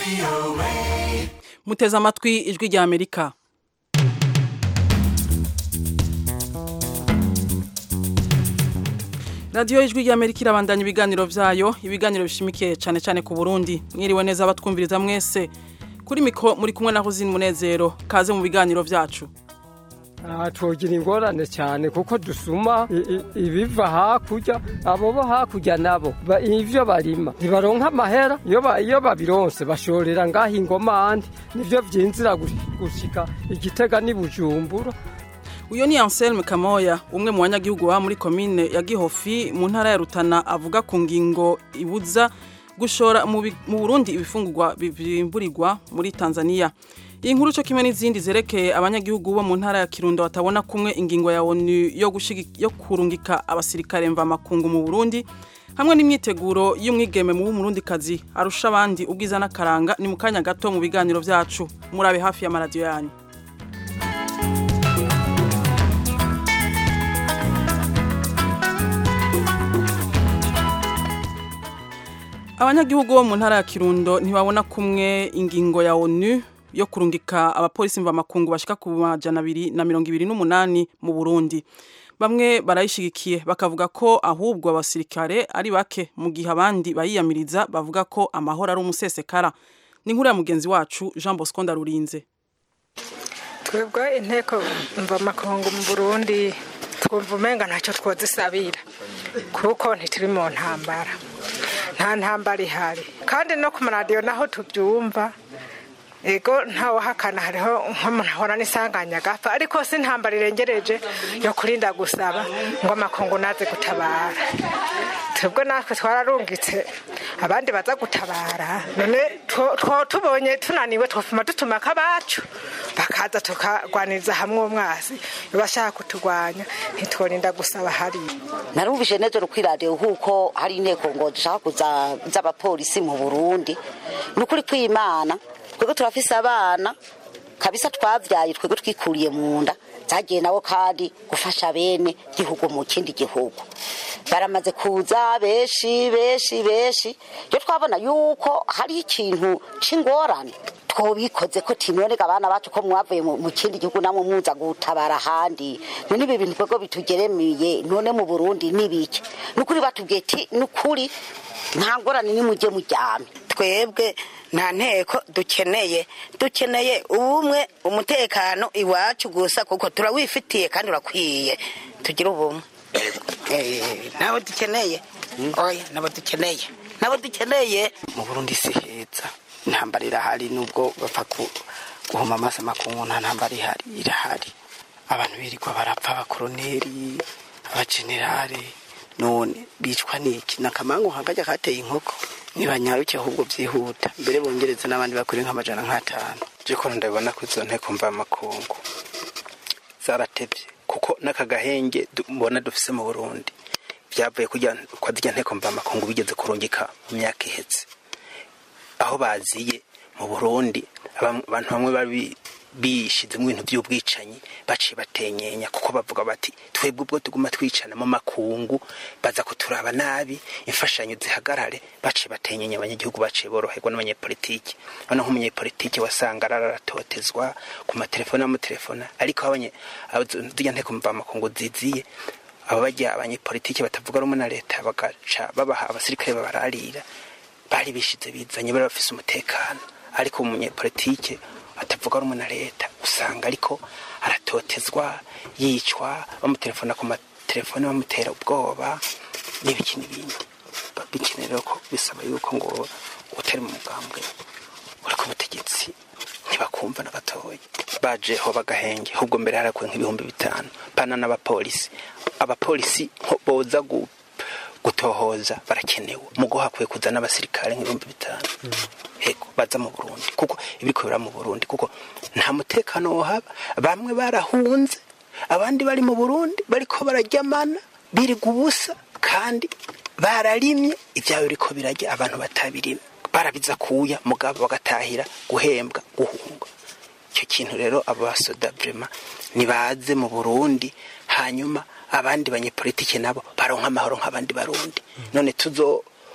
muteze amatwi ijwi rya amerika radiyo ijwi rya amerika irabandanya ibiganiro vyayo ibiganiro bishimikiye cyane cyane ku burundi mwiriwe neza abatwumviriza mwese kuri miko muri kumwe na huzini munezero kaze mu biganiro vyacu tugira ingorane cyane kuko dusuma ibiva hakurya abo bo hakurya nabo ivyo barima ntibaronka amahera iyo babironse bashorera ngaho ingomande nivyo vyinzira gushika igitega n'ibujumbura uyo ni Anselme Kamoya umwe mu banyagihugu ba muri komine ya Gihofi mu ntara ya Rutana avuga ku ngingo ibuza gushora mu Burundi ibifungurwa bivimburirwa muri Tanzania iyi nkuru cyo kimwe n'izindi zerekeye abanyagihugu bo mu ntara ya Kirundo batabona kumwe ingingo ya ONU yo gushigi yo kurungika abasirikare mva makungu mu Burundi hamwe n'imyiteguro y'umwigeme mu Burundi kazi arusha abandi ubwiza n'akaranga ni mu kanya gato mu biganiro vyacu murabe hafi ya maradiyo yanyu abanyagihugu bo mu ntara ya Kirundo ntibabona kumwe ingingo ya ONU yo kurungika abapolisi mva makungu bashika ku majana abiri na mirongo ibiri n'umunani mu Burundi bamwe barayishigikiye bakavuga ko ahubwo abasirikare ari bake mu gihe abandi bayiyamiriza bavuga ko amahoro ari umusesekara ni inkuru ya mugenzi wacu Jean Bosco Ndarurinze twebwe inteko mva makungu mu Burundi twumva umenga ntacyo twozisabira kuko ntituri mu ntambara nta ntambara ihari kandi no ku maradiyo naho tubyumva ego ntawahakana hariho nk'umuntu ahora n'isanganya agapfa ariko si intambara irengereje yo kurinda gusaba ngo amakungu naze gutabara twebwe natwe twararungitse abandi baza gutabara none tubonye tunaniwe twafuma dutuma akabacu bakaza tukarwaniriza hamwe umwasi bashaka kuturwanya ntitworinda gusaba hariya narumvise neza kuri radiyo kuko hari inteko ngo dushaka kuza z'abapolisi mu burundi ni ukuri kw'imana twebwe turafise abana kabisa twavyaye twebwe twikuriye mu nda zagiye nabo kandi gufasha bene gihugu mu kindi gihugu baramaze kuza benshi benshi benshi iyo twabona yuko hari ikintu c'ingorane twobikoze ko tinoneka abana bacu ko mwavuye mu kindi gihugu namwe muza gutabara ahandi none ibi bintu twebwe bitugeremiye none mu burundi nibiki nukuri batubwiye ti nukuri nta ngorane nimujye muryame twebwe nta nteko dukeneye dukeneye ubumwe umutekano iwacu gusa kuko turawifitiye kandi urakwiye tugire ubumwe nabo dukeneye oya nabo dukeneye nabo dukeneye mu burundi si heza intambara irahari nubwo bapfa guhuma amaso amakungu nta ntambara ihari irahari abantu birirwa barapfa abakoroneri abajenerale none bicwa n'iki nakamangu nkakajya kateye inkoko nibanyaruke ahubwo byihuta mbere bongereza n'abandi bakuri nk'amajana nk'atanu jiko ndabona ko izo nteko mva makungu zaratevye kuko n'aka gahenge mbona dufise mu Burundi byavuye kujya kwa zijya nteko mva makungu bigeze kurungika mu myaka iheze aho baziye mu Burundi abantu bamwe babi bishize mu bintu by'ubwicanyi baciye batenyenya kuko bavuga bati twebwe ubwo tuguma twicana mu makungu baza kuturaba nabi imfashanyo zihagarare baciye batenyenya abanyagihugu baciye boroherwa n'abanyepolitiki bano nk'umunyepolitiki wasanga araratotezwa ku matelefone n'amatelefona ariko abanye zijya nteko mva makungu ziziye abo bajya abanyepolitiki batavuga rumwe na leta bagaca babaha abasirikare babararira bari bishize bizanye bari bafise umutekano ariko umunyepolitike atavuga rumwe na leta usanga ariko aratotezwa yicwa bamutelefona ku matelefone bamutera ubwoba n'ibiki n'ibindi bikenera ko bisaba yuko ngo utari mu mugambwe uri ku butegetsi ntibakumva na gatoya bajeho bagahenge ahubwo mbere harakuwe nk'ibihumbi bitanu pana n'abapolisi abapolisi boza gutohoza barakenewe mugo hakwiye kuza n'abasirikare nk'ibihumbi bitanu hego baza mu Burundi kuko ibiriko bira mu Burundi kuko nta mutekano wohaba bamwe barahunze abandi bari mu Burundi bariko bararyamana biriga ubusa kandi bararimye ibyabo biriko birajya abantu batabirimye barabiza kuya mugabo bagatahira guhembwa guhunga icyo kintu rero abo basoda vrema nibaze mu Burundi hanyuma abandi banyepolitike nabo baronka amahoro nk'abandi barundi none tuzo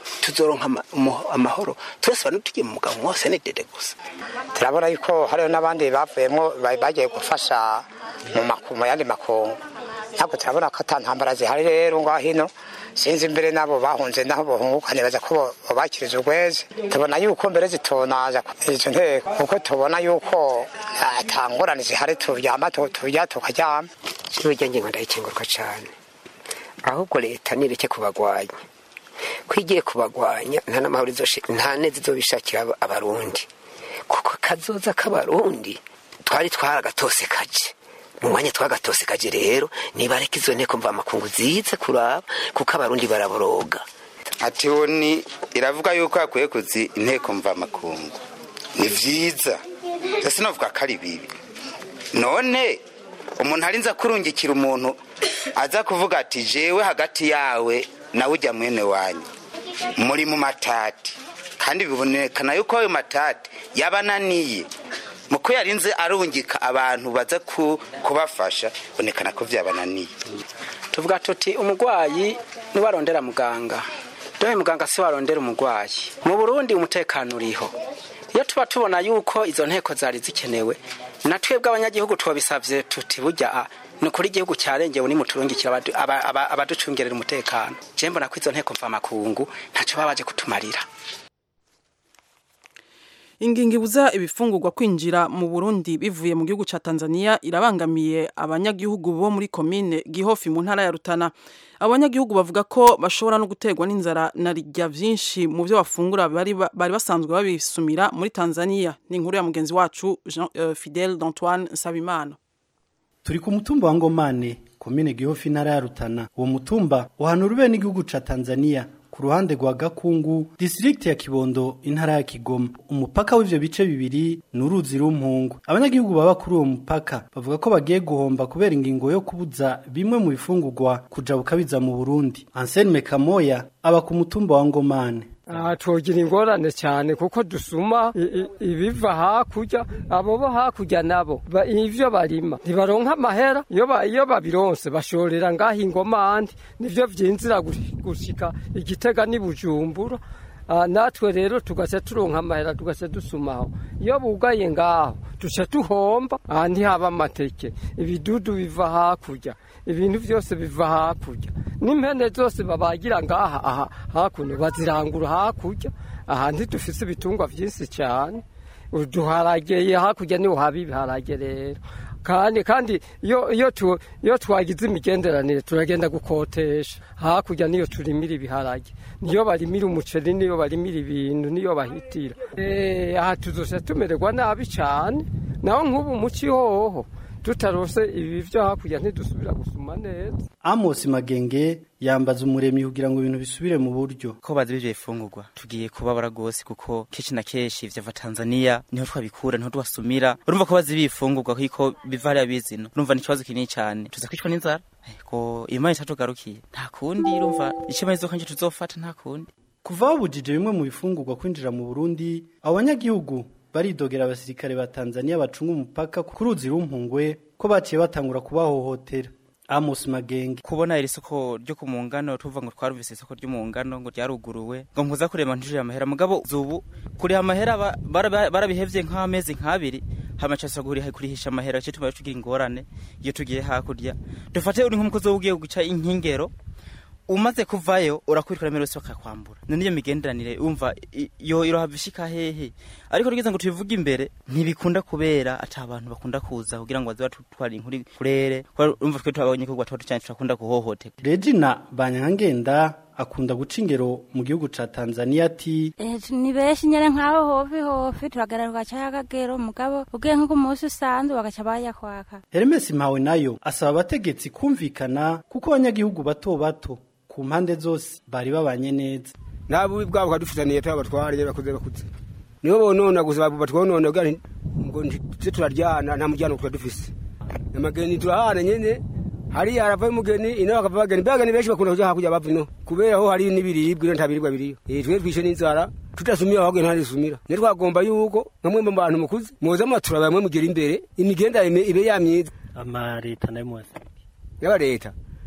tuzoronka ama- umu- amahoro twese bane tugiye mu mugabo wose ni dede gusa turabona yuko hariho n'abandi bavuyemo ba- bagiye gufasha mu maku- mu yandi makungu ntabwo turabona ko ata ntambara zihari rero ngaho hino sinzi imbere n'abo bahunze naho bohunguka nibaza ko bo- bobakiriza urweze tubona yuko mbere zitonaza izo nteko kuko tubona yuko ata ngorane zihari turyama tu- turya tukaryama burya ngingo ndayikingurwa cyane ahubwo leta nireke kubagwanya ko igiye kubagwanya nta n'amahoro izoshi- nta neza izobishakira aba- abarundi kuko kazoza k'abarundi twari twaragatose kaje mu mwanya twagatose kaje rero nibareka izo nteko mva amakungu zize kuraba kuko abarundi baraboroga ati ni iravuga yuko hakwiye kuzi inteko mvamakungu ni vyiza ese novuga ko ari bibi none umuntu arinze akurungikira umuntu aza kuvuga ati jewe hagati yawe nawe ujya mwene wanyu muri mu matati kandi bibonekana yuko ayo matati yabananiye muko yarinze arungika abantu baza ku- kubafasha bonekana ko vyabananiye tuvuga tuti umurwayi niwarondera muganga dore muganga si warondera umurwayi mu burundi umutekano uriho iyo tuba tubona yuko izo nteko zari zikenewe na twebwe abanyagihugu twabisabye tuti burya ah, ni ukuri igihugu cyarengewe nimuturungikira abadu- aba- aba- abaducungerera umutekano je mbona ko izo nteko mvamakungu ntacyo baba baje kutumarira Ingingo ibuza ibifungurwa kwinjira mu Burundi bivuye mu gihugu ca Tanzania irabangamiye abanyagihugu bo muri komine Gihofi mu ntara ya Rutana. Abanyagihugu bavuga ko bashobora no guterwa n'inzara na rirya vyinshi mu byo bafungura bari ba- bari basanzwe babisumira muri Tanzania. Ni inkuru ya mugenzi wacu Jean uh, Fidel d'Antoine Sabimana. turi ku mutumba wa ngomane komine gihofi intara ya rutana uwo mutumba uhanura ube n'igihugu ca tanzania ku ruhande rwa gakungu disitirigiti ya kibondo intara ya kigoma umupaka w'ivyo bice bibiri ni uruzi rumpungu abanyagihugu baba kuri uwo mupaka bavuga ko bagiye guhomba kubera ingingo yo kubuza bimwe mu bifungurwa kujabuka biza mu burundi anselme kamoya aba ku mutumba wa ngomane aha twogira ingorane cyane kuko dusuma i- i- ibiva hakurya abo bo hakurya nabo ba- ivyo barima ntibaronka amahera iyo ba- iyo babironse bashorera ngaho ingomandi nivyo vyinzira gush- gushika igitega n'i bujumbura Ah, natwe rero tugaca turonka amahera tugaca dusumaho iyo bugaye ngaho duca tuhomba aha ntihaba amateke ibidudu biva hakurya ibintu byose biva hakurya n'impene zose babagira ngaha aha hakuno bazirangura hakurya aha ntidufise ibitungwa byinshi cyane uduharageye hakurya niho haba ibiharage rero kandi kandi iyo iyo tu iyo twagize imigenderanire turagenda gukotesha hakurya niyo turimira ibiharage niyo barimira umuceri niyo barimira ibintu niyo bahitira eh aha tuzose tumererwa nabi cyane naho nk'ubu muci hoho tutarose ibi byo hakurya ntidusubira gusuma neza amos magenge yambaza umuremyi kugira ngo ibintu bisubire mu buryo ko bazi bivyo bifungurwa tugiye kubabara gose kuko kenshi na kenshi vyava Tanzania niho twabikura niho twasumira urumva ko bazi bifungurwa kiko biva hariya bizino urumva ni ikibazo kinini cyane tuza kwicwa n'inzara Eh, ko imana itatugarukiye nta kundi urumva icyo izo kanje tuzofata nta kundi kuva babujije bimwe mu bifungurwa kwinjira mu burundi abo banyagihugu baridogera abasirikare ba tanzania bacunga umupaka ku ruzi rumpungwe ko baciye batangura kubahohotera amos magenge kubona iri soko ryo ku mungano tuvuga ngo twarumvise isoko ryo mu ngano ngo ryaruguruwe ngo nkuza kurema ntujire amahera mugabo zubu kuriha amahera ba- bara- barabihevye nk'amezi nk'abiri hama casa kuriha kurihisha amahera cyo tuba tugira ingorane iyo tugiye hakurya dufate uri nk'umukozi ugiye guca inkingero umaze kuvayo urakwirukira mbere wese bakakwambura none iyo migenderanire umva i- yo irohava ishika hehe ariko tugeze ngo tubivuge imbere ntibikunda kubera ata abantu bakunda kuza kugira ngo baze batutwara inkuru kurere kubera umva twe twabonye ko twaba cyane turakunda guhohoterwa regina banyankangenda akunda guca ingero mu gihugu ca tanzania ati Eh, ni benshi nyene nkaho hofi hofi turagaruka cyakagero mugabo ugiye nko ku munsi usanzwe bagaca bayakwaka hermes mpawe nayo asaba abategetsi kumvikana kuko abanyagihugu bato bato ku mpande zose bari babanye neza nta bubi bwabo kadufitaniye tuba batware bakuze bakuze nibo bonona gusa batwonona kugira nti- ngo ntize turaryana nta muryango tuba dufise amageni turahana nyene hariya haravayo umugeni ino hakava abageni bageni benshi bakunda kuja hakurya bava ino kubera ho hari n'ibiribwa ino nta biribwa biriyo Eh, twe twishe n'inzara tudasumira ahubwo ntadisumira ne twagomba yuko nkamwe mu bantu mukuze muza mwatura bamwe mugera imbere imigenderanire ibe yamyiza amaleta nayo mwese yaba leta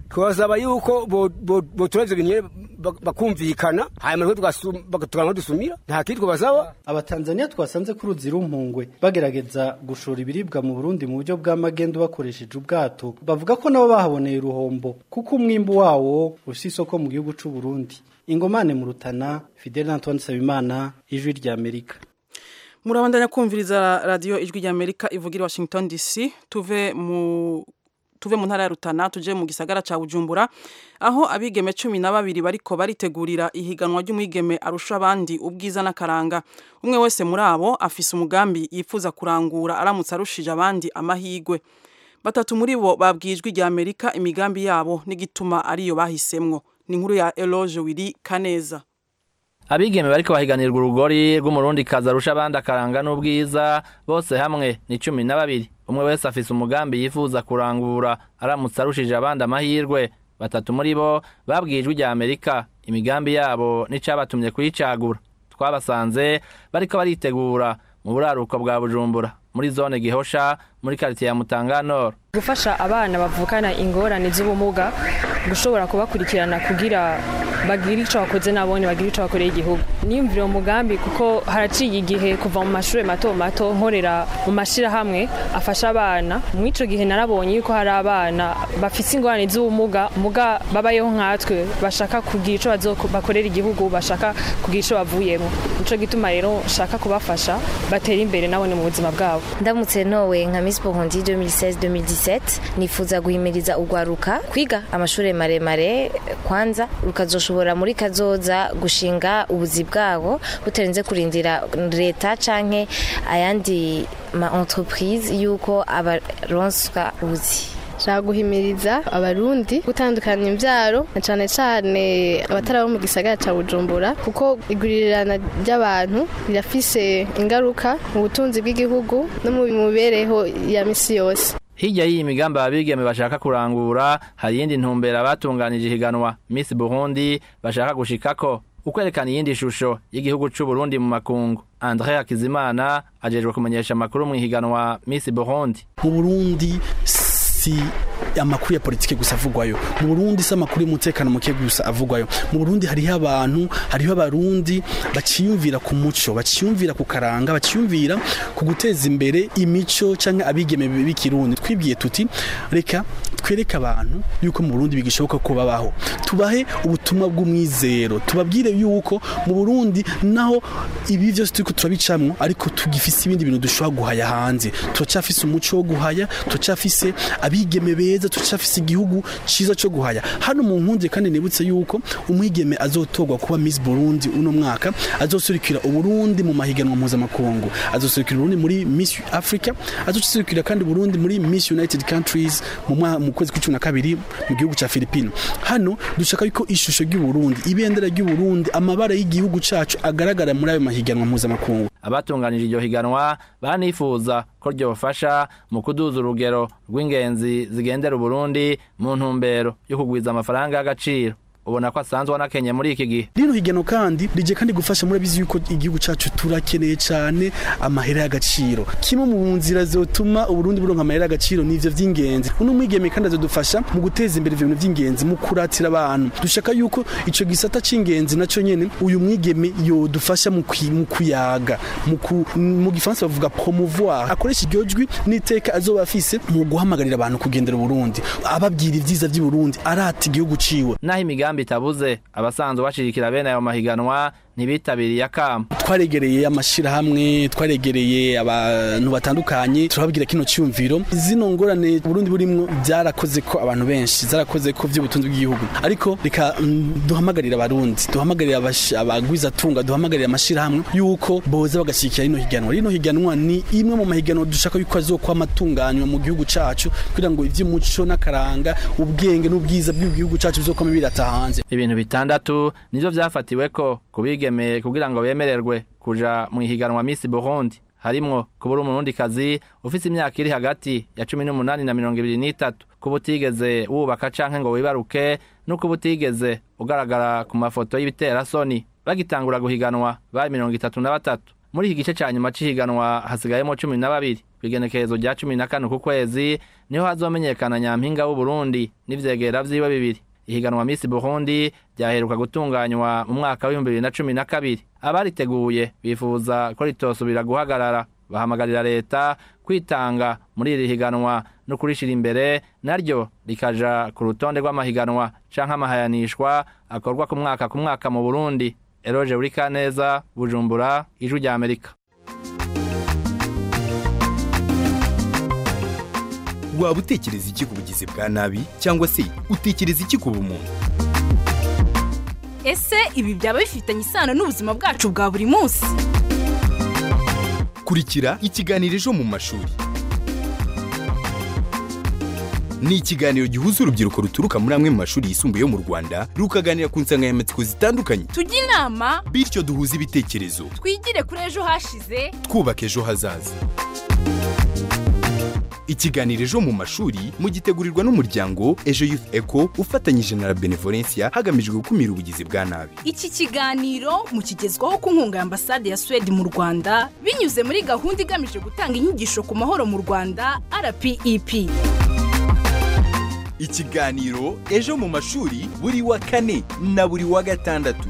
twasaba yuko botura ivyo bintu nyene bak- bakumvikana hanyuma tukagana dusumira nta kindi twabasaba abatanzaniya twasanze ku ruzi rumpungwe bagerageza gushora ibiribwa mu burundi mu buryo bw'amagendo bakoresheje ubwato bavuga ko nabo bahaboneye uruhombo kuko umwimbu wawo ufise isoko mu gihugu c'u Burundi ingomane mu rutana fidel antoine sabimana ijwi rya amerika murabandanya kumviriza radiyo ijwi ry'amerika ivugira i washington dc tuve mu tuve mu ntara ya rutana tuje mu gisagara ca bujumbura aho abigeme cumi na babiri bariko baritegurira ihiganwa ry'umwigeme arusha abandi ubwiza n'akaranga umwe wese muri abo afise umugambi yifuza kurangura aramutse arushije abandi amahigwe batatu muri bo babwiye ijwi rya amerika imigambi yabo n'igituma ariyo bahisemwo ni inkuru ya eloge wiri kaneza abigeme bariko bahiganirwa urugori rw'umurundi kazi arusha abandi akaranga n'ubwiza bose hamwe ni cumi na babiri umwe wese afise umugambi yifuza kurangura aramutse arushije abandi amahirwe batatu muri bo babwiye ijwi rya amerika imigambi yabo n'icabatumye kuyicagura twabasanze bariko baritegura mu buraruko bwa bujumbura muri zone gihosha muri karitiye ya mutanga nord gufasha abana bavukana ingorane z'ubumuga gushobora kubakurikirana kugira bagire icyo bakoze nabone bagire icyo bakoreye igihugu niyumvire umugambi kuko haraciye igihe kuva mu mashuri mato mato nkorera mu mashyirahamwe afasha abana mu icyo gihe narabonye yuko hari abana bafite ingorane z'ubumuga muga babayeho nkatwe bashaka kugira icyo bazo- bakorera igihugu bashaka kugira icyo bavuyemo nicyo gituma rero nshaka kubafasha batera imbere nabone mu buzima bwabo ndamutse nowe nka Miss Burundi 2016-2017 nifuza guhimiriza urwaruka kwiga amashuri maremare kwanza rukazoshobora muri kazoza gushinga ubuzi bwabo butarenze kurindira leta canke ayandi ma entreprise yuko abaronswa ubuzi nshaka guhimiriza abarundi gutandukanya imbyaro na cyane cyane abatari abo mu gisagara cya bujumbura kuko igurirana ry'abantu rirafise ingaruka mu butunzi bw'igihugu no mu mibereho ya misi yose hirya y'iyi migambi ababigeme bashaka kurangura hari iyindi ntumbero abatunganije ihiganwa miss burundi bashaka gushikako ukwerekana iyindi shusho y'igihugu c'u Burundi mu makungu andre hakizimana ajejwe kumenyesha amakuru mu ihiganwa miss burundi mu burundi si amakuru ya politike gusa avugwayo mu burundi si amakuru y'umutekano muke gusa avugwayo mu burundi hariho abantu hariho abarundi baciyumvira ku muco baciyumvira ku karanga baciyumvira ku guteza imbere imico cyangwa abigeme b'ikirundi twibwiye tuti reka twereke abantu yuko mu burundi bigishoboka ko babaho tubahe ubutumwa bw'umwizero tubabwire yuko mu burundi naho ibi byose turiko turabicamwo ariko tugifise ibindi bintu dushobora guhaya hanze turacyafise umuco wo guhaya turacyafise abigeme beza turacyafise igihugu ciza cyo guhaya hano mu nkunze kandi nibutse yuko umwigeme azotorwa kuba Miss Burundi uno mwaka azosurikira uburundi mu mahiganwa mpuzamakungu azosurikira uburundi muri Miss Africa azosurikira kandi Burundi muri Miss United Countries mu mwa- mu kwezi kw'icumi na kabiri mu gihugu ca Filipino hano dushaka yuko ishusho ry'uburundi ibendera ry'uburundi amabara y'igihugu cacu agaragara muri ayo mahiganwa mpuzamakungu abatunganije iryo higanwa banifuza ko ryofasha mu kuduza urugero rw'ingenzi zigendera uburundi mu ntumbero yo kugwiza amafaranga y'agaciro ubona ko asanzwe anakenye muri iki gihe rino higano kandi rije kandi gufasha murabizi yuko igihugu cacu turakeneye cyane amahera y'agaciro kimwe mu nzira zotuma uburundi buronka amahera y'agaciro nivyo vy'ingenzi uno mwigeme kandi azodufasha mu guteza imbere ivyo bintu vy'ingenzi mu kuratira abantu dushaka yuko ico gisata c'ingenzi naco nyene uyu mwigeme yodufasha mu kwi- mu kuyaga mu ku- mu gifaransa bavuga promouvoir akoresha iryo jwi n'iteka azoba afise mu guhamagarira abantu kugendera uburundi ababwira ivyiza vy'uburundi arata igihugu ciwe naho imigambi itabuze abasanzwe bashigikira bene ayo mahiganwa ntibitabiriye akamo twaregereye amashirahamwe twaregereye abantu batandukanye turababwira kino cyumviro zino ngorane Burundi burimwo byarakoze ko abantu benshi zarakoze ko vy'ubutunzi bw'igihugu ariko reka mm, duhamagarira abarundi duhamagarira abash- abagwiza tunga duhamagarira amashirahamwe yuko boza bagashikira rino higanwa rino higanwa ni imwe mu mahiganwa dushaka yuko azokwama atunganywa mu gihugu cacu kugira ngo ivy'umuco n'akaranga ubwenge n'ubwiza bw'igihugu cacu bizokwama birata hanze ibintu bitandatu nivyo vyafatiweko ku bigeme kugira ngo bemererwe kuja mu ihiganwa Miss Burundi harimwo kubura umurundikazi ufise imyaka iri hagati ya cumi n'umunani na mirongo ibiri n'itatu kuba utigeze wubaka canke ngo wibaruke no kuba utigeze ugaragara ku mafoto y'ibiterasoni bagitangura guhiganwa bari mirongo itatu na batatu muri iki gice ca nyuma c'ihiganwa hasigayemo cumi na babiri kw'igenekerezo rya cumi na kane ku kwezi niho hazomenyekana nyampinga w'uburundi n'ivyegera vyiwe bibiri ihiganwa Miss Burundi ryaheruka gutunganywa mu mwaka w'ibihumbi bibiri na cumi na kabiri abariteguye bifuza ko ritosubira guhagarara bahamagarira leta kwitanga muri iri higanwa no kurishira imbere naryo rikaja ku rutonde rw'amahiganwa canke amahayanishwa akorwa ku mwaka ku mwaka mu Burundi Eroje Urikaneza Bujumbura Ijwi rya Amerika waba utekereza iki ku bugizi bwa nabi cyangwa se utekereza iki ku bumuntu ese ibi byaba bifitanye isano n'ubuzima bwacu bwa buri munsi kurikira ikiganiro ejo mu mashuri ni ikiganiro gihuza urubyiruko ruturuka muri amwe mu mashuri yisumbuye yo mu rwanda rukaganira ku nsanganyamatsiko zitandukanye tujye inama bityo duhuze ibitekerezo twigire kuri ejo hashize twubaka ejo hazaza ikiganiro ejo mu mashuri mugitegurirwa n'umuryango ejo youth eco ufatanyije na la benevolencia hagamijwe gukumira ubugizi bwa nabi iki kiganiro mukigezwaho ku nkunga ya ambasade ya suwede mu rwanda binyuze muri gahunda igamije gutanga inyigisho ku mahoro mu rwanda rpep ikiganiro ejo mu mashuri buri wa kane na buri wa gatandatu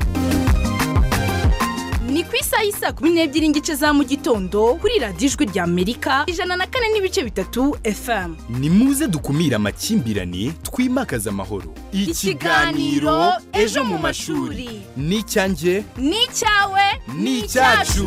ni ku isaha y'isaa kumi n'ebyiri n'igice za mu gitondo kuri radiyo ijwi rya amerika ijana na kane n'ibice bitatu fm ni muze dukumire amakimbirane twimakaze amahoro Ikiganiro Ejo mu mashuri. ni icyanjye ni icyawe ni icyacu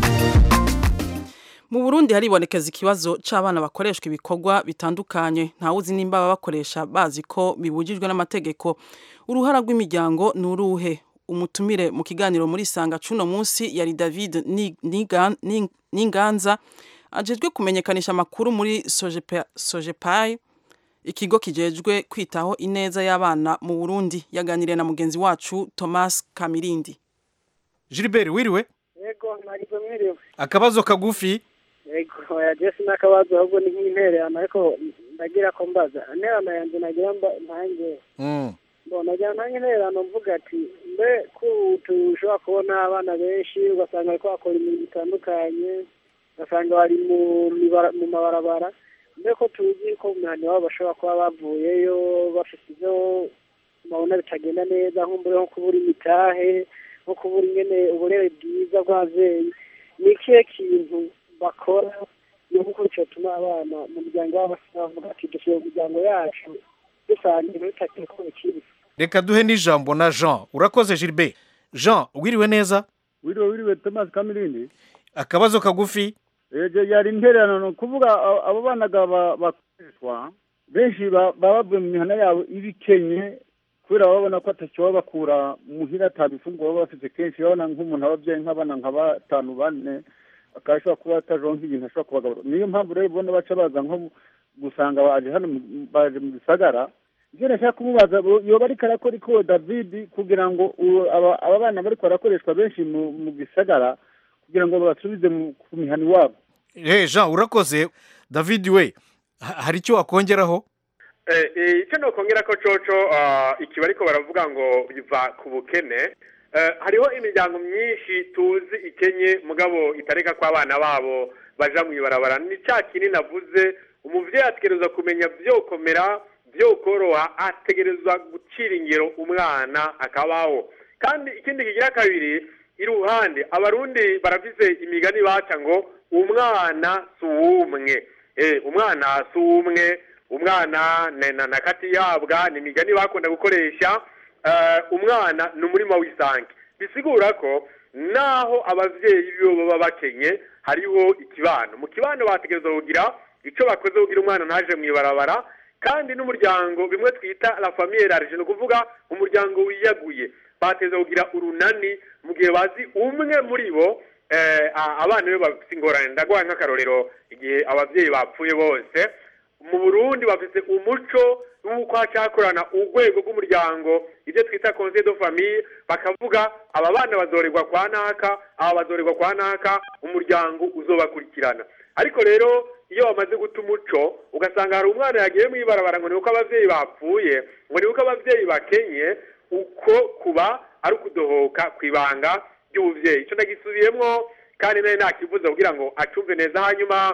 Mu Burundi haribonekeza ikibazo c'abana bakoreshwa ibikorwa bitandukanye ntawuzi nimba baba bakoresha bazi ko bibujijwe n'amategeko uruhara rw'imiryango nuruhe umutumire mu kiganiro muri sanga cuno munsi yari David Ni- Nigan- Ning- Ninganza ajejwe kumenyekanisha amakuru muri Sojepa- Sojepai ikigo kijejwe kwitaho ineza y'abana mu Burundi yaganiriye na mugenzi wacu Thomas Kamirindi Gilbert wiriwe yego ntabwo mwiriwe akabazo kagufi yego ya jesi n'akabazo ahubwo ni nk'intererano ariko ndagira ko mbaza intererano yanjye nagira mba ntange Mm. mbona nagira ntange intererano mvuga ati mbe ko tushobora kubona abana benshi ugasanga bariko bakora imirimo itandukanye ugasanga bari mu mibara- mu mabarabara mbe ko tuzi ko mu mihanda iwabo bashobora kuba bavuyeyo bafite ibyo babona bitagenda neza nk'umbure nko kubura imitahe nko kubura ingene uburere bwiza bw'ababyeyi ni ikihe kintu bakora ni uko cyatuma abana mu muryango wabo bavuga ati dushyira mu miryango yacu dusanga ibintu bitakiri ko bikiri reka duhe n'ijambo na jean urakoze Gilbert jean wiriwe neza wiriwe wiriwe thomas kamirindi akabazo kagufi ejo yari intererano ni ukuvuga a- abo banaga ba- bakoreshwa benshi ba- baba bavuye mu mihana yabo ibikenye kubera baba babona ko atacyo baba bakura muhira atabifunguro baba bafite kenshi babona nk'umuntu ababyeyi nk'abana nka batanu bane akaba ashobora kuba atajonka ibintu ashobora kubagaburira niyo mpamvu rero ubona baca baza nko mu- gusanga baje hano mu- baje mu gisagara ibyo nashaka kumubaza bo- yoba ariko arakora iko david kugira ngo uwo- aba aba bana bariko barakoreshwa benshi mu mu gisagara kugira ngo babasubize mu- ku mihana iwabo Eh jean urakoze david we ha- hari icyo wakongeraho Eh, eh, icyo nokongera ko coco ah, ikiba ariko baravuga ngo biva ku bukene Eh, hariho imiryango myinshi tuzi ikenye mugabo itareka ko abana babo baja mu ibarabara ni cya kinini navuze umuvyeyi ategerezwa kumenya vyokomera vyokoroha ategerezwa gucira ingero umwana akabaho kandi ikindi kigira kabiri iruhande abarundi barafise imigani baca ngo umwana si uwumwe eh, umwana si uwumwe umwana na- na na kati yabwa ni imigani bakunda gukoresha eh, umwana ni umurima w'isange bisigura ko naho abavyeyi bibo baba bakenye hariho ikibano mu kibano bategerezwa kugira ico bakoze kugira umwana ntaje mu ibarabara kandi n'umuryango bimwe twita la famille large ni ukuvuga umuryango wiyaguye bateza kugira urunani mu gihe bazi umwe muri bo eh, a- abana be bafite ingorane ndaguha nk'akarorero igihe abavyeyi bapfuye bose mu burundi bafite umuco w'uko hacakorana urwego rw'umuryango ibyo twita conseil de famille bakavuga aba bana bazorerwa kwa naka aba bazorerwa kwa naka umuryango uzobakurikirana ariko rero iyo bamaze guta umuco ugasanga hari umwana yagiye mu ibarabara ngo ni uko abavyeyi bapfuye ngo ni uko abavyeyi bakenye uko kuba ari ukudohoka ku ibanga ry'ubuvyeyi ico nagisubiyemwo kandi nawe ntakivuze kugira ngo acumve neza hanyuma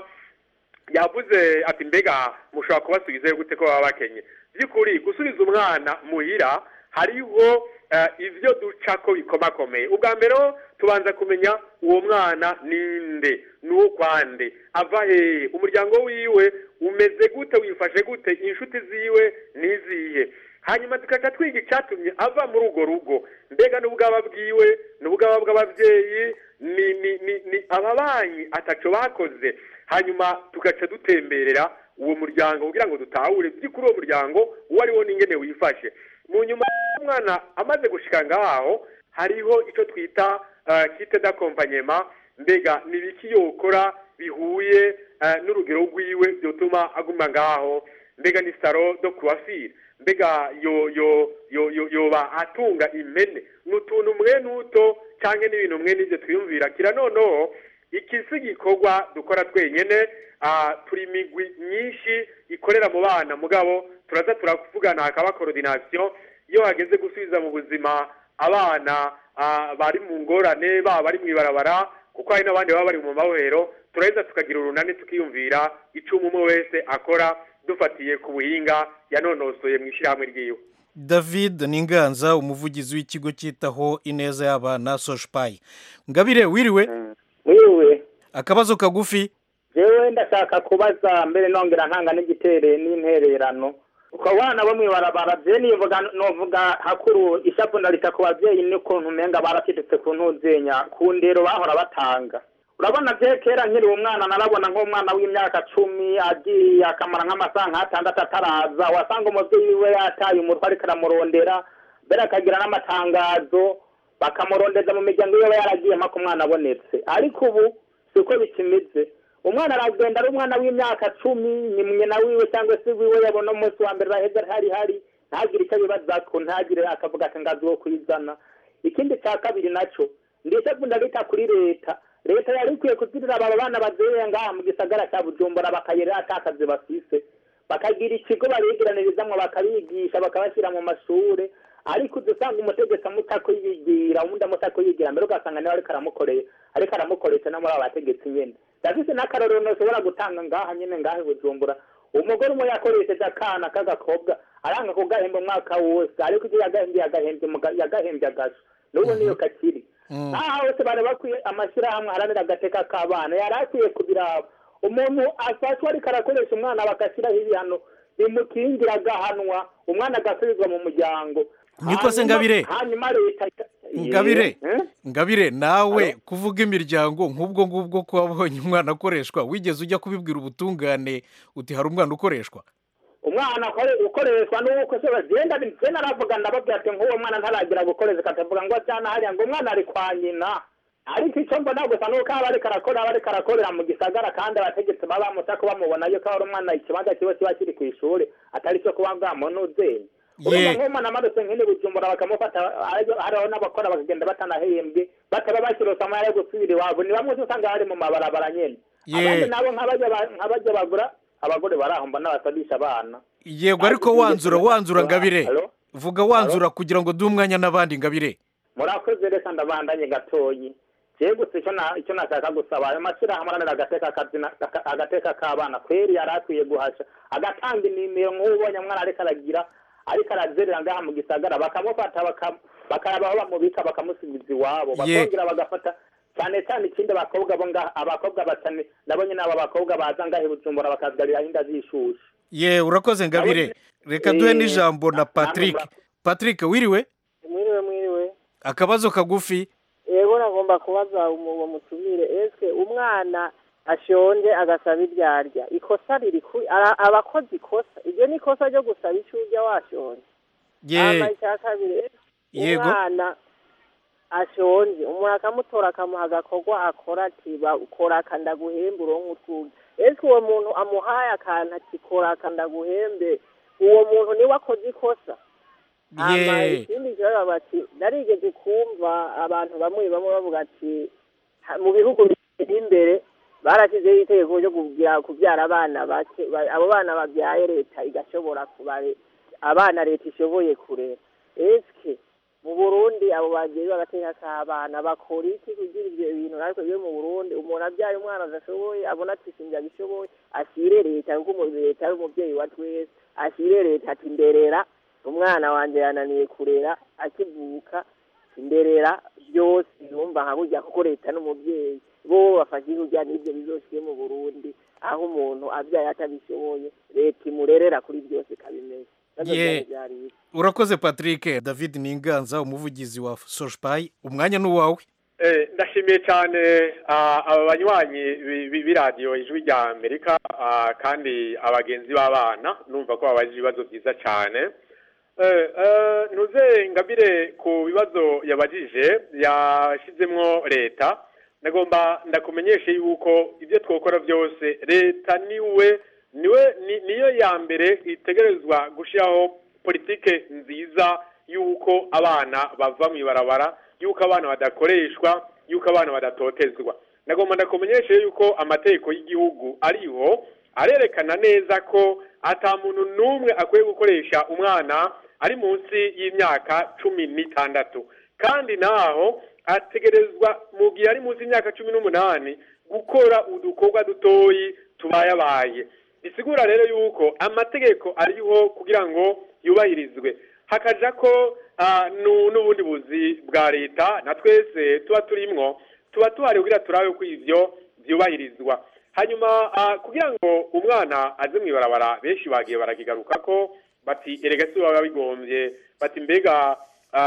yavuze ati mbega mushobora kubasubizayo gute ko baba bakenye by'ukuri gusubiza umwana muhira hariho eh, ivyo duca ko bikomakomeye ubwa mbere ho tubanza kumenya uwo mwana ninde n'ukwande ava hehe umuryango wiwe umeze gute wifashe gute inshuti ziwe nizihe hanyuma tukaca twiga icyatumye ava muri urwo rugo mbega n'ubwaba bwiwe n'ubwaba bw'ababyeyi ni ni ni ni ababanyi ataco bakoze hanyuma tugaca dutemberera uwo muryango kugira ngo dutahure by'ukuri uwo muryango uwo ari wo n'ingene wifashe mu nyuma y'umwana amaze gushika ngaho hariho icyo twita kite d'akompagnement mbega ni ibiki yokora bihuye eh, n'urugero rwiwe byotuma aguma ngaho mbega ni saro do coiffure mbega yo yo yo yo yoba atunga impene n'utuntu mwe n'uto cyangwa n'ibintu mwe n'ibyo twiyumvira kira noneho iki si igikorwa dukora twenyene ah, turi imigwi myinshi ikorera mu bana mugabo turaza turavugana hakaba coordination iyo hageze gusubiza mu buzima abana ah, bari mu ngorane baba bari mu ibarabara kuko hari n'abandi baba bari mu mabohero turaheza tukagira urunani tukiyumvira icyo umwe wese akora dufatiye ku buhinga yanonosoye mu ishyirahamwe ryiwe david ninganza umuvugizi w'ikigo cyitaho ineza y'abana soshipayi ngabire wiriwe wiwe akabazo kagufi jewe ndashaka kubaza mbere nongera ntanga n'igitere n'intererano uko abana bo mwibarabara je nivuga novuga hakuru ishapu ndarita ku bavyeyi n'ukuntu umenga barakidutse ku ntuzenya ku ndero bahora batanga urabona je kera nkiri umwana narabona nk'umwana w'imyaka cumi agiye akamara nk'amasaha nk'atandatu ataraza wasanga umuvyeyi wiwe yataye umutwe ariko aramurondera mbere akagira n'amatangazo bakamurondeza mu miryango yiwe yaragiye mpaka umwana abonetse ariko ubu siko bikimeze umwana aragenda ari umwana w'imyaka cumi ni mwina wiwe cyangwa se wiwe yabona umunsi wa mbere araheza hari hari ntagire icyo abibazako ntagire akavuga ati ngazi wo kuyizana ikindi cya kabiri nacyo ndetse ndabita kuri leta leta yari ikwiye kuzirira aba bana bazeya ngaha mu gisagara cya bujumbura bakayerera atakazi bafise bakagira ikigo babigiranirizamu bakabigisha bakabashyira mu mashuri ariko udusanga umutegetsi amutako yigira ubundi amutako yigira mbere ugasanga niwe ariko aramukoreye ariko aramukoresha no muri abo bategetsi nyine ndafise n'akarorero ntushobora gutanga ngaha nyine ngaha i bujumbura umugore umwe yakoresheje akana k'agakobwa aranga kugahemba umwaka wose ariko ibyo yagahembye yagahembye muga- yagahembye agasho n'ubu niyo kakiri aha hose bari bakwiye amashyirahamwe aharanira agateka k'abana yari akwiye kubiraba umuntu afashwe ariko arakoresha umwana bagashyiraho ibihano bimukingira agahanwa umwana agasubizwa mu muryango Niko se Hanyuma- Ngabire? hanyuma leta ngabire Eh? ngabire nawe kuvuga imiryango nk'ubwo ngubwo ko wabonye umwana akoreshwa wigeze ujya kubibwira ubutungane uti hari umwana ukoreshwa umwana ukore- ukoreshwa n'uko se bagenda je naravuga ndababwira ati nk'uwo mwana ntaragira gukoreza katavuga ngo cyana hariya ngo umwana ari kwa nyina ariko icyo mbona gusa nuko aba ariko arakora aba ariko arakorera mu gisagara kandi abategetsi baba bamutaka bamubona yuko ari umwana ikibanza kiba kiba kiri ku ishuri atari cyo kuba bwamunuzenya urumva nk'umwana amanutse nk'ini bujumbura bakamufata hariho hariho n'abakora bakagenda batanahembwe bataba bashyirose amahera yo gusubira iwabo ni bamwe usanga bari mu mabarabara nyene Ye. abandi nabo nk'abajya ba- nk'abajya bagura abagore baraho mbona basabisha abana yego ariko wanzura wanzura ngabire Halo? vuga wanzura kugira ngo duhe umwanya n'abandi ngabire murakoze reka ndabandanye gatoyi jewe gusa icyo na- icyo nashaka gusaba ayo mashyirahamwe aranira agateka kazina aka- agateka k'abana kweri yari akwiye guhasha agatanga inimero nk'ubonye umwana ariko aragira ariko arazerera ngaha mu gisagara bakamufata baka- bakaraba aho bamubika bakamusubiza iwabo Ye. bakongera bagafata cyane cyane ikindi abakobwa bo ngaha abakobwa batane nabo nyine abo bakobwa baza ngaha i bujumbura bakazigarira inda zishushe ye urakoze ngabire reka duhe Eh, n'ijambo na patrick patrick wiriwe mwiriwe mwiriwe akabazo kagufi yego nagomba kubaza umu- uwo mutumire eske umwana ashonje agasaba ibyo arya ikosa riri kuri ara- aba akoze ikosa iryo ni ikosa ryo gusaba icyo urya washonje hama ye icya kabiri eske Yego. umwana ashonje umuntu akamutora akamuha agakorwa akora ati bakora akandaguhembe uronke utwuge eske uwo muntu amuhaye akantu ati kora akandaguhembe uwo muntu niwe akoze ikosa hama ye ikindi kibazo bati narigeze kumva abantu bamwe bamwe bavuga ati "Ha- mu bihugu biteye imbere barashyizeho itegeko ryo kugira kubyara abana bake ba- abo bana babyaye leta igashobora kubare abana leta ishoboye kurera eske mu burundi abo bagiye bagateka k'abana bakora iki kugira ibyo bintu natwe byo mu burundi umuntu abyaye umwana adashoboye abona ati sinjye abishoboye ashyire leta kuko umu- leta ari umubyeyi wa twese ashyire leta ati nderera umwana wanjye yananiye kurera akivuka nderera byose yumva nka burya kuko leta n'umubyeyi bo bafashe kurya n'ibyo bizoshyire mu burundi aho umuntu abyaye atabishoboye leta imurerera kuri byose ikabimenya Navyo Ye. byari byari ibyo. urakoze patrick david ninganza umuvugizi wa soshipayi umwanya ni uwawe Eh, ndashimiye cyane ah, aba banywanyi bi- bi- b'iradiyo ijwi rya amerika ah, kandi abagenzi b'abana numva ko babajije ibibazo byiza cyane Eh, eh, ntuze ngabire ku bibazo yabajije yashyizemo leta ndagomba ndakumenyeshe yuko ibyo twakora byose leta niwe niwe ni- niyo ya mbere itegerezwa gushyiraho politike nziza y'uko abana bava mu ibarabara y'uko abana badakoreshwa y'uko abana badatotezwa ndagomba ndakumenyeshe yuko amategeko y'igihugu ariho arerekana neza ko ata muntu n'umwe akwiye gukoresha umwana ari munsi y'imyaka cumi n'itandatu kandi naho ategerezwa mu gihe ari munsi y'imyaka cumi n'umunani gukora udukorwa dutoyi tubayabaye bisigura rero yuko amategeko ariho kugira ngo yubahirizwe hakaja ko ah, nu- n'ubundi buzi bwa leta na twese tuba turimwo tuba tuhari kugira turabe ko ivyo vyubahirizwa hanyuma ah, kugira ngo umwana aze mu ibarabara benshi bagiye barakigaruka ko bati erega si baba bigombye bati mbega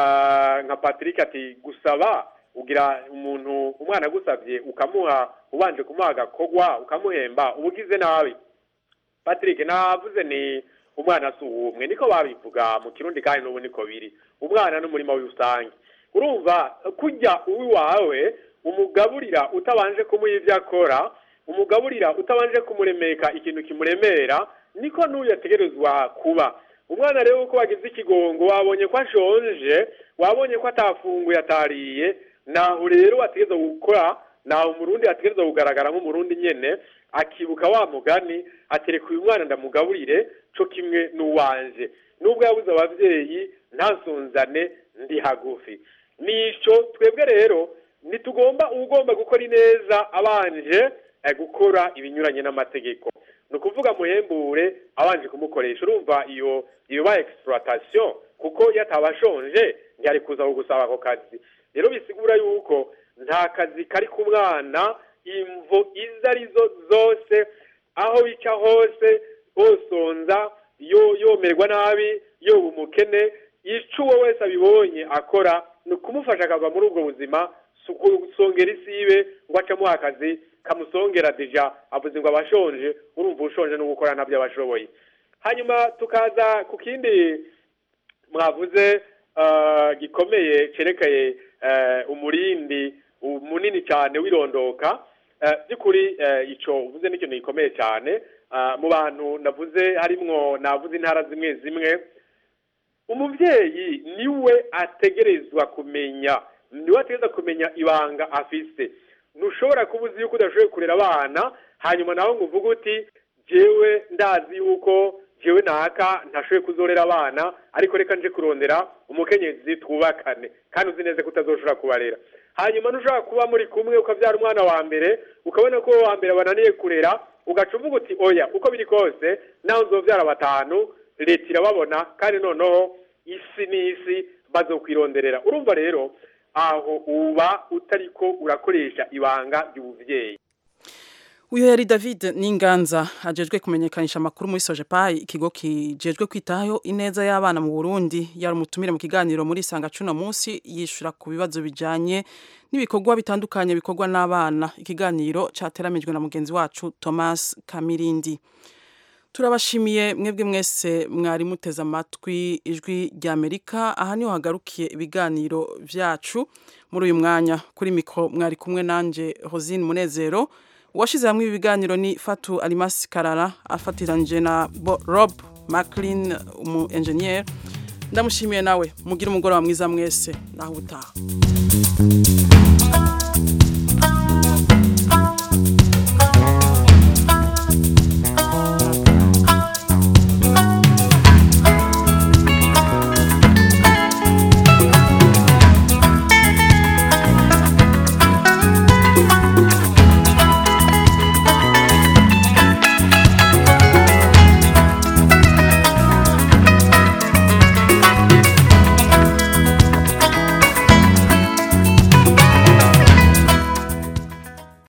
ah, nka patrick ati gusaba ugira umuntu umwana agusabye ukamuha ubanje kumuha agakogwa ukamuhemba uba ugize nabi patrick navuze ni umwana si uwumwe niko babivuga mu kirundi kandi n'ubu niko biri umwana n'umurima w'irusange urumva kujya uwiwawe umugaburira utabanje kumuha ibyo akora umugaburira utabanje kumuremeka ikintu kimuremera niko n'uyu ategerezwa kuba umwana rero uko wagize ikigongo wabonye ko ashonje wabonye ko atafunguye atariye naho rero ategereza gukora naho umurundi ategereza kugaragara nk'umurundi nyene akibuka wa mugani atereka uyu mwana ndamugaburire co kimwe n'uwanje nubwo yabuze abavyeyi ntasonzane ndi hagufi nico twebwe rero ntitugomba ugomba gukora ineza abanje eh, gukora ibinyuranye n'amategeko ni ukuvuga muhembure abanje kumukoresha urumva iyo iyo ba exploitation kuko iyo ataba ashonje ntiyari kuza kugusaba ako kazi rero bisigura yuko nta kazi kari ku mwana imvo izo arizo zose aho bica hose bosonza yo yomerwa nabi yoba umukene ico uwo wese abibonye akora ni ukumufasha akava muri ubwo buzima si ukusongera isibe ngo acamuha akazi kamusongera deja avuze ngo abashonje urumva ushonje no gukora nabyo abashoboye hanyuma tukaza ku kindi mwavuze ah, gikomeye cerekeye eh, umurindi u- munini cyane wirondoka Eh, by'ukuri eh, ico uvuze n'ikintu gikomeye cyane Ah, mu bantu navuze harimwo navuze intara zimwe zimwe umubyeyi niwe ategerezwa kumenya niwe ategerezwa kumenya ibanga afise ntushobora kuba uzi yuko udashoboye kurera abana hanyuma nawe ngo uvuge uti jewe ndazi yuko jewe naka ntashoboye kuzorera abana ariko reka nje kurondera umukenyezi twubakane kandi uzi neza ko utazoshobora kubarera hanyuma ntushobora kuba muri kumwe ukabyara umwana wa mbere ukabona ko uwo wa mbere bananiye kurera ugaca uvuga uti oya uko biri kose nawe nzobyara batanu leta irababona kandi noneho isi n'isi bazokwironderera urumva rero aho uba utariko urakoresha ibanga ry'ubuvyeyi uyu yari david n'inganza ajejwe kumenyekanisha amakuru muri sojepayi ikigo kijejwe kwitaho ineza y'abana mu burundi yari umutumire mu kiganiro muri sanga cuno munsi yishura ku bibazo bijanye n'ibikorwa bitandukanye bikorwa n'abana ikiganiro cateramijwe na mugenzi wacu thomas kamirindi turabashimiye mwebwe mwese mwari muteze amatwi ijwi rya amerika aha niho hagarukiye ibiganiro vyacu muri uyu mwanya kuri mikoro mwari kumwe nanje rosine munezero uwashize hamwe ibi biganiro ni fatu alimasi karara afatiranyije na Bo- rob maclin umu enjeniyeri ndamushimiye nawe mugire umugoroba mwiza mwese naho utaha